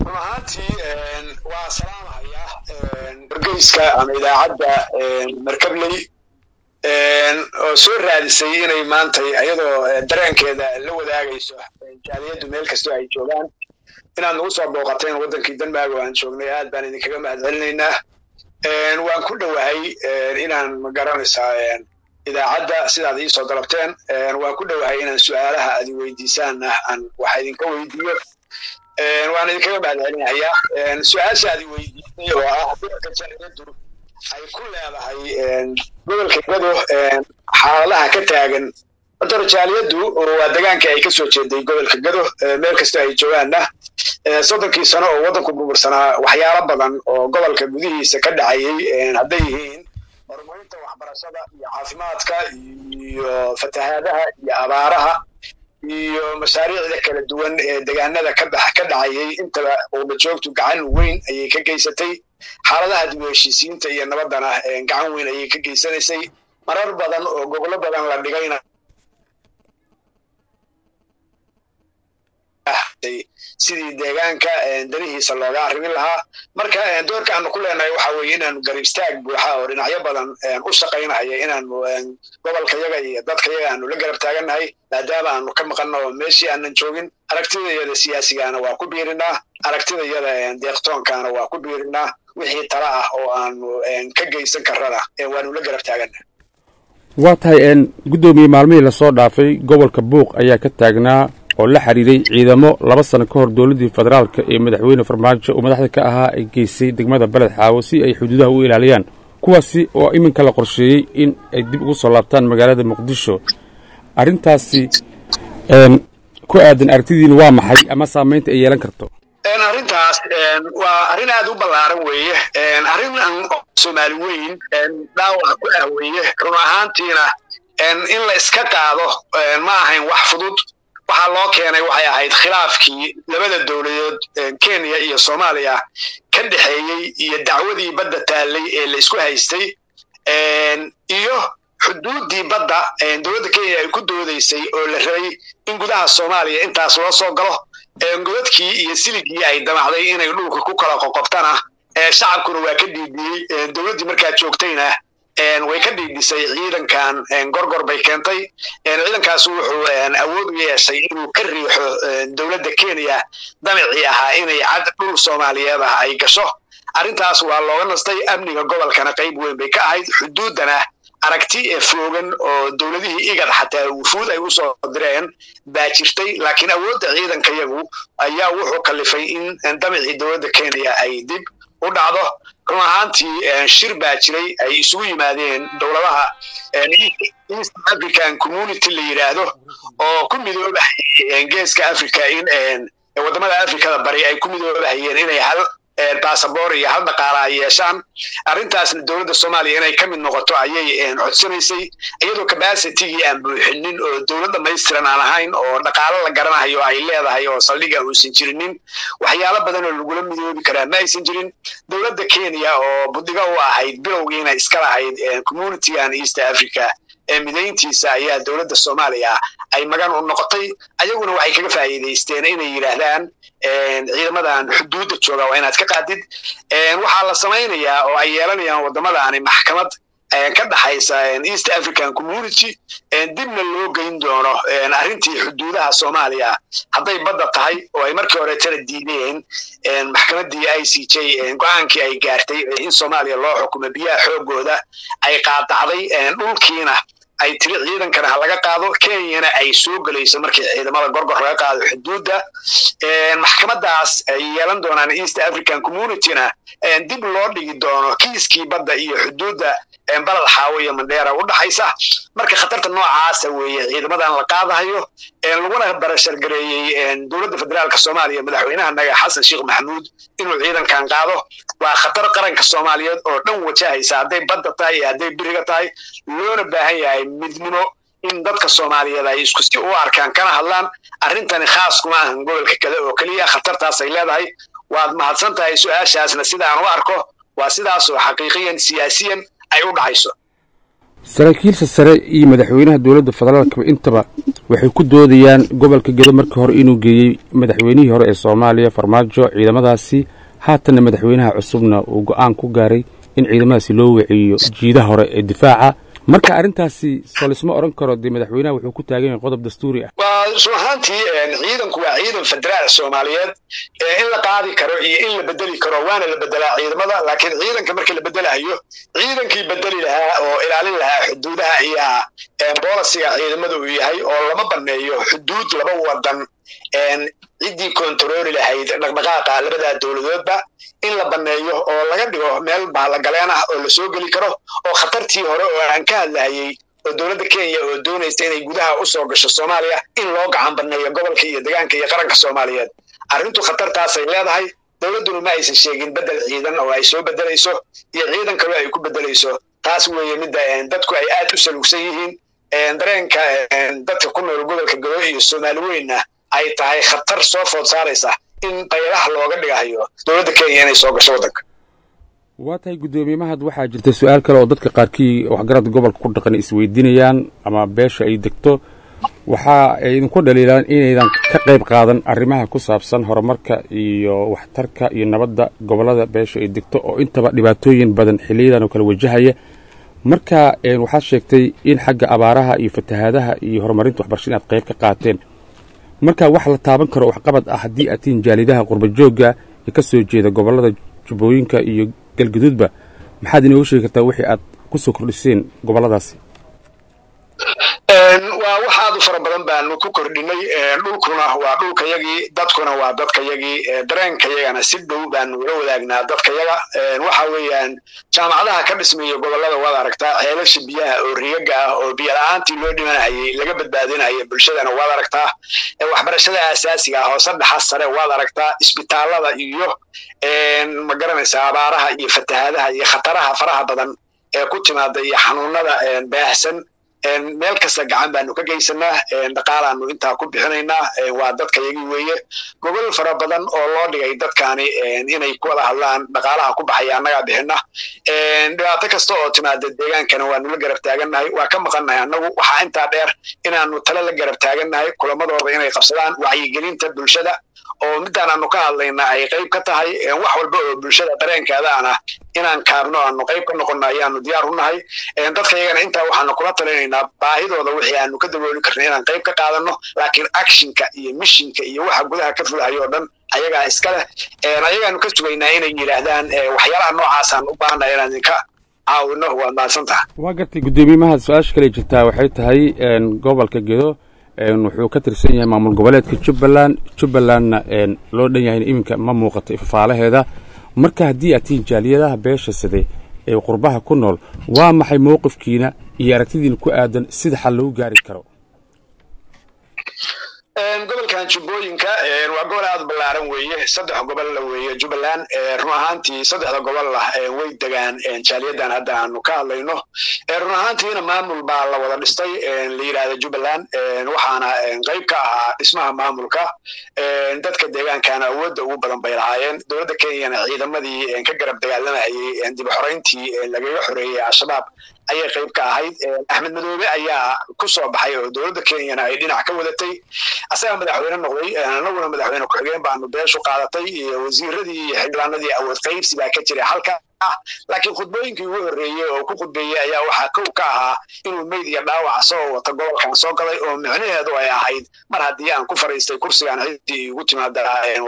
run ahaantii waa salaamahaya wargeyska ama idaacadda markabley oo soo raadisay inay maantay ayadoo dareenkeeda la wadaagayso jaaliyaddu meel kastoo ay joogaan inaad nagu soo booqateen waddankii denmark oo aan joognay aad baan idinkaga mahad celinaynaa waan ku dhowahay inaan magaranaysaa idaacadda sidaad iisoo dalabteen waan ku dhowahay inaan su'aalaha aad weydiisaanna aan wax idinka weydiiyo waan idinkaga mahad celinayaa su-aasha aad weydiisay oo ah doorka jaaliyaddu ay ku leedahay gobolka gado xaaladaha ka taagan dor jaaliyaddu waa degaanka ay ka soo jeeday gobolka gado meel kastoo ay joogaanna soddonkii sano oo waddanku burbursanaa waxyaalo badan oo gobolka gudihiisa ka dhacayay hadday yihiin horumarinta waxbarashada iyo caafimaadka iyo fatahaadaha iyo abaaraha iyo mashaariicda kala duwan ee degaanada ka bax ka dhacayay intaba ubajoogtu gacan weyn ayay ka geysatay xaaladaha dib u heshiisiinta iyo nabaddana gacan weyn ayay ka geysanaysay marar badan oo gobolo badan la dhigayna sidii deegaanka danihiisa looga arrimin lahaa marka doorka aanu ku leenahay waxa weeye inaanu garib istaag buuxa oo dhinacyo badan u shaqaynahaya inaanu gobolka yaga iyo dadka yaga aanu la garab taagannahay maadaama aanu ka maqanno oo meeshii aanan joogin aragtidayada siyaasigaana waa ku biirinaa aragtidayada deeqtoonkaana waa ku biirinaa wixii tala ah oo aanu ka geysan karrana waanu la garab taagannahay waa tahay guddoomiye maalmihii lasoo dhaafay gobolka buuq ayaa ka taagnaa oo la xidhiiray ciidamo laba sano ka hor dowladdii federaalka ee madaxweyne farmaajo oo madaxda ka ahaa ay geysay degmada beled xaawo si ay xuduudaha u ilaaliyaan kuwaasi oo iminka la qorsheeyey in ay dib ugu soo laabtaan magaalada muqdisho arrintaasi ku aadan aragtidiina waa maxay ama saamaynta ay yeelan karto arrintaas waa arrin aad u ballaaran weeye arrin soomaali weyn dhaawac ku ah weeye run ahaantiina in la iska qaado ma ahayn wax fudud waxaa loo keenay waxay ahayd khilaafkii labada dowladood kenya iyo soomaaliya ka dhexeeyey iyo dacwadii badda taallay ee la isku haystay iyo xuduuddii badda dowladda kenya ay ku doodaysay oo la rabay in gudaha soomaaliya intaas loo soo galo godadkii iyo siligii ay damacday inay dhulka ku kala qoqobtana shacabkuna waa ka dhiidiyey dowladdii markaa joogtayna way ka dhiidhisay ciidankan gorgor bay keentay ciidankaas wuxuu awood u yeeshay inuu ka riixo dowladda kenya damicii ahaa inay cad dhul soomaaliyeed ah ay gasho arrintaas waa looga nastay amniga gobolkana qayb weyn bay ka ahayd xuduuddana aragti ee foogan oo dowladihii igad xataa wufuud ay usoo direen baa jirtay laakiin awoodda ciidanka yagu ayaa wuxuu kalifay in damicii dowladda kenya ay dib u dhacdo run ahaantii shir baa jiray ay isugu yimaadeen dowladaha east african community la yidhaahdo oo ku midoobahayay geeska africa in waddamada africada bari ay ku midoobahayeen inay hal basaboor iyo hal dhaqaala ay yeeshaan arrintaasna dowladda soomaaliya inay ka mid noqoto ayay codsanaysay iyadoo cabacitigii aan buuxinin oo dowlad dhamaystiran aan ahayn oo dhaqaalo la garanayo ay leedahay oo saldhiga uusan jirinin waxyaalo badan oo lagula midoobi karaa ma aysan jirin dowladda kenya oo budiga u ahayd bilowgiina iska lahayd communitygan east africa ee midayntiisa ayaa dowladda soomaaliya ay magan u noqotay ayaguna waxay kaga faa'iidaysteen inay yidhaahdaan ciidamadan xuduudda jooga waa inaad ka qaadid waxaa la samaynayaa oo ay yeelanayaan waddamadaani maxkamad ka dhaxaysa east african community dibna loo geyn doono arrintii xuduudaha soomaaliya hadday badda tahay oo ay markii hore tala diideen maxkamaddii i c j go-aankii ay gaartay in soomaaliya loo xukumo biyaha xoogooda ay qaadacday dhulkiina ay tiri ciidankana ha laga qaado kenyana ay soo gelayso markii ciidamada gorgor laga qaado xuduudda maxkamadaas ay yeelan doonaan east african communityna dib loo dhigi doono kiiskii badda iyo xuduudda balad xaawo iyo mandheera u dhaxaysa marka khatarta noocaasa weeye ciidamadan la qaadahayo laguna barashargareeyey dowladda federaalka soomaaliya madaxweynahanaga xasan sheekh maxamuud inuu ciidankan qaado waa khatar qaranka soomaaliyeed oo dhan wajahaysa hadday badda tahay iyo hadday biriga tahay loona baahan yahay midnimo in dadka soomaaliyeed ay isku si u arkaan kana hadlaan arrintani khaas kuma ahan gobolka kale oo keliya khatartaas ay leedahay waad mahadsan tahay su-aashaasna sidaan u arko waa sidaas oo xaqiiqiyan siyaasiyan ay u dhacayso saraakiilsa sare iyo madaxweynaha dowladda federaalkaba intaba waxay ku doodayaan gobolka gedo markii hore inuu geeyey madaxweynihii hore ee soomaaliya farmaajo ciidamadaasi haatanna madaxweynaha cusubna uu go-aan ku gaaray in ciidamadaasi loo wiciyo jiidaha hore ee difaaca marka arrintaasi soo lisma odhan karo dee madaxweynaha wuxuu ku taagan yahay qodob dastuuri ah waa run ahaantii ciidanku waa ciidan federaal soomaaliyeed in la qaadi karo iyo in la bedeli karo waana la bedelaa ciidamada laakiin ciidanka marka la bedelahayo ciidankii bedeli lahaa oo ilaalin lahaa xuduudaha ayaa boolisiga ciidamada uu yahay oo lama baneeyo xuduud laba wadan ciddii kontarooli lahayd dhaqdhaqaaqa labadaa dowladoodba in la baneeyo oo laga dhigo meel bahallagaleen ah oo lasoo geli karo oo khatartii hore oo aan ka hadlahayey oo dowladda kenya oo doonaysa inay gudaha u soo gasho soomaaliya in loo gacan baneeyo gobolka iyo degaanka iyo qaranka soomaaliyeed arrintu khatartaasay leedahay dowladduna ma aysan sheegin bedel ciidan oo ay soo bedelayso iyo ciidan kaloo ay ku bedelayso taas weeye midda dadku ay aad u salugsan yihiin dareenka dadka ku nool gobolka godo iyo soomaali weynna ay tahay khatar soo food saaraysa in baylaha looga dhigahayo dowladda kenya inay soo gasho waddanka waa tahay guddoomiye mahad waxaa jirta su-aal kale oo dadka qaarkii waxgaradda gobolka ku dhaqan isweydiinayaan ama beesha ay degto waxa ay idinku dhaliilaan inaydan ka qayb qaadan arrimaha ku saabsan horumarka iyo waxtarka iyo nabadda gobollada beesha ay degto oo intaba dhibaatooyin badan xiliyadan oo kale wajahaya marka waxaad sheegtay in xagga abaaraha iyo fatahaadaha iyo horumarinta waxbarasha inaad qayb ka qaateen marka wax la taaban karo waxqabad ah haddii aad tihiin jaalidaha qurbajoogga ee ka soo jeeda gobollada jubbooyinka iyo galgaduudba maxaad inooga sheegi kartaa wixii aad ku soo kordhiseen gobolladaasi waa wax aad u fara badan baanu ku kordhinay dhulkuna waa dhulkayagii dadkuna waa dadkayagii dareenkayagana si dhow baanu ula wadaagnaa dadkayaga waxa weeyaan jaamacadaha ka dhismaya gobollada waad aragtaa ceelasha biyaha oo rigaga ah oo biyo la-aantii loo dhimanayay laga badbaadinaya bulshadana waad aragtaa waxbarashada asaasiga ah hoose dhaxa sare waad aragtaa isbitaalada iyo ma garanaysa abaaraha iyo fatahaadaha iyo khataraha faraha badan ee ku timaada iyo xanuunada baahsan meel kasta gacan baanu ka geysanaa dhaqaalaanu intaa ku bixinaynaa waa dadkayagii weeye gobol fara badan oo loo dhigay dadkaani inay ku wada hadlaan dhaqaalaha ku baxaya annagaa bixina dhibaato kasta oo timaada deegaankana waanu la garab taagannahay waa ka maqannahay annagu waxaa intaa dheer inaanu tale la garab taagannahay kulamadooda inay qabsadaan wacyigelinta bulshada oo midaan aanu ka hadlayna ay qayb ka tahay wax walba oo bulshada dareenkeedaana inaan kaabno aanu qayb ka noqonno ayaanu diyaar u nahay dadkayagana intaa waxaanu kula talinaynaa baahidooda wixii aanu ka dabooli karna inaan qayb ka qaadanno laakiin actionka iyo mishinka iyo waxa gudaha ka fulahayo o dhan ayagaa iska leh ayagaanu ka sugaynaa inay yidhaahdaan waxyaalaha noocaasaan u baahannahay inaan idinka caawino waad mahadsantaha waa gartay guddoomiye mahad su-aasha kale jirtaa waxay tahay gobolka gedo wuxuu ka tirsan yahay maamul goboleedka jubbaland jubbalandna loo dhan yahay iminka ma muuqato ifafaalaheeda marka haddii aad tihiin jaaliyadaha beesha side ee qurbaha ku nool waa maxay mowqifkiina iyo aragtidiina ku aadan sida xal lagu gaari karo gobolkan jubbooyinka waa gobol aad u ballaaran weeye saddex gobolla weeye jubbaland run ahaantii saddexda gobolla way degaan jaaliyadan hadda aanu ka hadlayno run ahaantiina maamul baa la wada dhistay la yidhahda jubbaland waxaana qayb ka ahaa dhismaha maamulka dadka deegaankana awoodda ugu badan bay lahaayeen dowladda kenyana ciidamadii ka garab dagaalamayay dib xorayntii lagaga xoreeyey al-shabaab ayay qayb ka ahayd axmed madoobe ayaa ku soo baxay oo dowladda kenyana ay dhinac ka wadatay asagaa madaxweyne noqday anaguna madaxweyne ku-xigeen baanu beeshu qaadatay iyo wasiiradii iyo xildhibaanadii awood qaybsi baa ka jiray halka laakiin khudbooyinkii ugu horreeyey oo ku khudbeeyey ayaa waxaa kow ka ahaa inuu meyd iyo dhaawac soo wata gobolkan soo galay oo micnaheedu ay ahayd mar haddii aan ku fariistay kursigan ciddii igu timaada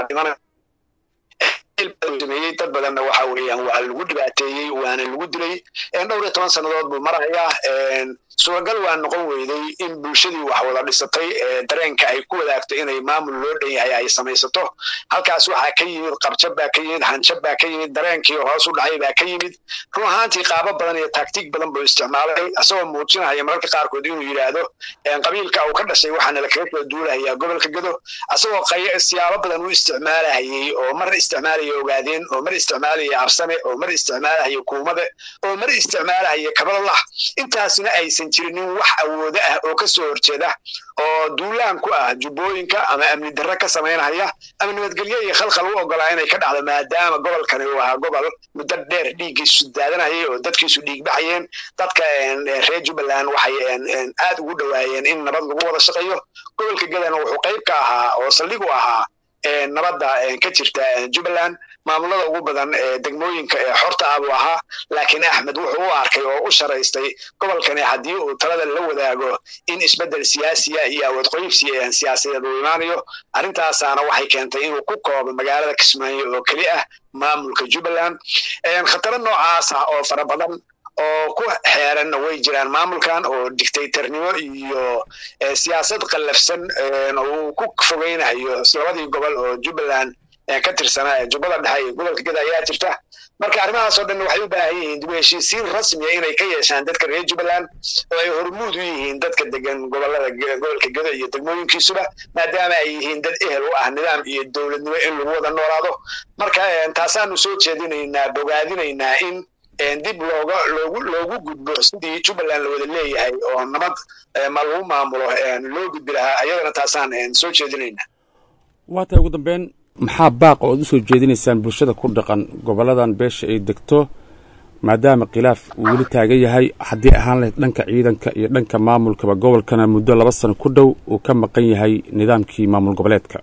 sameeyey dad badanna waxa weeyaan waa lagu dhibaateeyey waana lagu dilay dhowr iyo toban sannadood buu marayaa suuragal waa noqon weyday in bulshadii wax wada dhisatay dareenka ay ku wadaagto inay maamul loo dhan yahay ay samaysato halkaas waxaa ka yimid qabjab baa ka yimid hanjab baa ka yimid dareenkii hoos u dhacay baa ka yimid run ahaantii qaabo badan iyo taktiig badan buu isticmaalay isagoo muujinaya mararka qaarkood inuu yidhaahdo qabiilka uu ka dhashay waxaana la kaga kala duulahayaa gobolka gedo isagoo siyaabo badan u isticmaalahayey oo mar isticmaalaya ogaadeen oo mar isticmaalaya absame oo mar isticmaalahaya kuumade oo mar isticmaalahaya kabalalah intaasina aysan aysan jirinin wax awoodo ah oo ka soo horjeeda oo duulaan ku ah jubbooyinka ama amni darre ka samaynaya ama nabadgelyo iyo khalkhal u ogolaa inay ka dhacdo maadaama gobolkani uu ahaa gobol muddo dheer dhiiggiisu daadanayay oo dadkiisu dhiigbaxayeen dadka reer jubbaland waxay aad ugu dhowaayeen in nabad lagu wada shaqeeyo gobolka gadana wuxuu qayb ka ahaa oo saldhig u ahaa nabadda ka jirta jubbaland maamulada ugu badan ee degmooyinka ee xorta ah buu ahaa laakiin axmed wuxuu u arkay oo u sharaystay gobolkani haddii uu talada la wadaago in isbeddel siyaasiya iyo awood qoybsi siyaasadeed uu imaanayo arrintaasaana waxay keentay inuu ku koobo magaalada kismaayo oo keli ah maamulka jubbaland khataro noocaas ah oo fara badan oo ku xeeranna way jiraan maamulkan oo dictatornimo iyo siyaasad qallafsan uu ku fogeynayo labadii gobol oo jubbaland ka tirsanaa ee jubbada dhexe iyo gobolka geda ayaa jirta marka arrimahaas oo dhan waxay u baahan yihiin dib u heshiisiin rasmiya inay ka yeeshaan dadka reer jubbaland oo ay hormuud u yihiin dadka degan gobolada gobolka gedo iyo degmooyinkiisuba maadaama ay yihiin dad ehel u ah nidaam iyo dowladnimo in lagu wada noolaado marka taasaanu soo jeedinaynaa bogaadinaynaa in dib looga loogu loogu gudbo sidii jubbaland la wada leeyahay oo nabad ma lagu maamulo loo gudbi lahaa ayadana taasaan soo jeedinaynaa waa tahay ugu dambeyn maxaa baaq oo ad u soo jeedinaysaan bulshada ku dhaqan gobolladan beesha ay degto maadaama khilaaf uu weli taagan yahay haddii ahaan lahayd dhanka ciidanka iyo dhanka maamulkaba gobolkana muddo laba sano ku dhow uu ka maqan yahay nidaamkii maamul goboleedka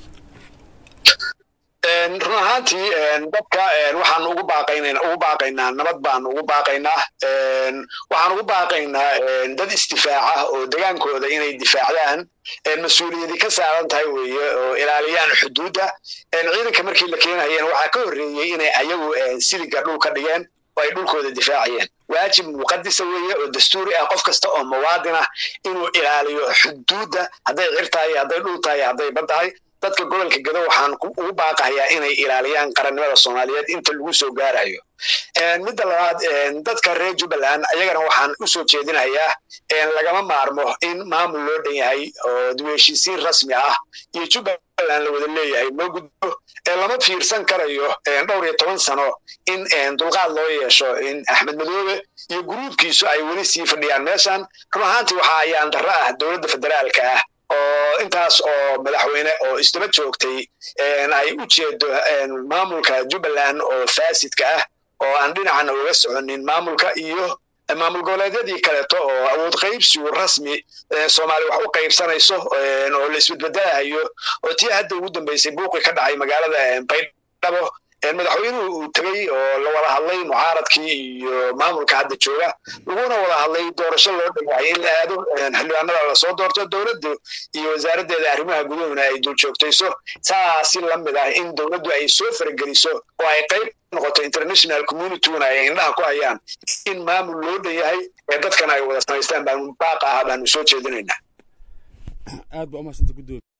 run ahaantii dadka waxaan ugu baaqaynaa ugu baaqaynaa nabad baan ugu baaqaynaa waxaan ugu baaqaynaa dad isdifaaca oo degaankooda inay difaacdaan mas-uuliyadi ka saaran tahay weeye oo ilaaliyaan xuduudda ciidanka markii la keenayeen waxaa ka horreeyey inay ayagu siliga dhul ka dhigeen oo ay dhulkooda difaacayeen waajib muqadisa weeye oo dastuuri ah qof kasta oo muwaadin ah inuu ilaaliyo xuduudda hadday cir tahay hadday dhul tahay hadday bad tahay dadka gobolka gado waxaan ugu baaqahayaa inay ilaaliyaan qarannimada soomaaliyeed inta lagu soo gaarayo midda labaad dadka reer jubbaland ayagana waxaan u soo jeedinayaa lagama maarmo in maamul loo dhan yahay oo dib-heshiisiin rasmi ah iyo jubbaland la wada leeyahay loo gudbo lama fiirsan karayo dhowr iyo toban sano in dulqaad loo yeesho in axmed madoobe iyo guruubkiisu ay weli sii fadhiyaan meeshan run ahaantii waxaa ayaan darro ah dowladda federaalka ah oo intaas oo madaxweyne oo isdaba joogtay ay u jeedo maamulka jubbaland oo faasidka ah oo aan dhinacana uga soconin maamulka iyo maamul goboleedyadii kaleeto oo awood qaybsigu rasmi soomaaliya wax u qaybsanayso oo la isbedbedelahayo oo tii hadda ugu dambeysay buuqi ka dhacay magaalada baydhabo madaxweynuhu uu tegey oo la wada hadlay mucaaradkii iyo maamulka hadda jooga laguna wada hadlay doorasho loo dhawaayay in la aado xildhibaanada lasoo doorto dowladdu iyo wasaaraddeeda arrimaha guduhuna ay dul joogtayso saasi la mid ah in dowladdu ay soo farageliso oo ay qayb noqoto international communityguna ay indhaha ku hayaan in maamul loo dhan yahay ee dadkana ay wada samaystaan baanu baaqa ah baanu soo jeedinaynaa aad baa umahadsanta gudoomi